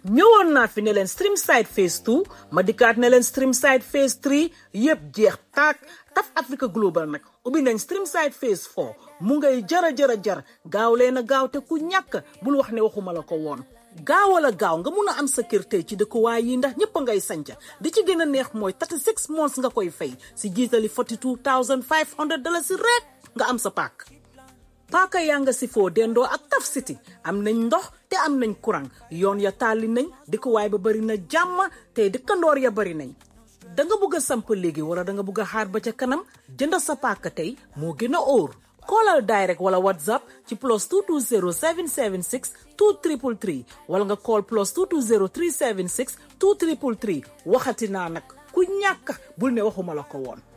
ñëwoon naa fi ne leen stream side phase 2 ma dikkaat ne leen stream side phase 3 yëpp jeex taak taf Africa Global nag ubbi nañ stream side phase 4 mu ngay jara jara jar gaaw leen a gaaw te ku ñàkk bul wax ne waxuma la ko woon gaawal a gaaw nga mun a am sa kër tey ci dëkkuwaay yi ndax ñëpp a ngay sanca di ci gën a neex mooy 36 months nga koy fay si jiitali 42500 dollars si rek nga am sa paak paaka yaa nga si foo dendoo ak Taf City am nañ ndox te am nañ courant yoon ya tàlli nañ dëkkuwaay ba bari na jàmm te dëkkandoor ya bari nañ da nga bugg a samp léegi wala da nga bugg a xaar ba ca kanam jënd sa paaka tey moo gën a óor koolal direct wala whatsapp ci plus 220 776 2333 wala nga call plus 220 376 2333 waxati naa nag ku ñàkk bul ne waxuma la ko woon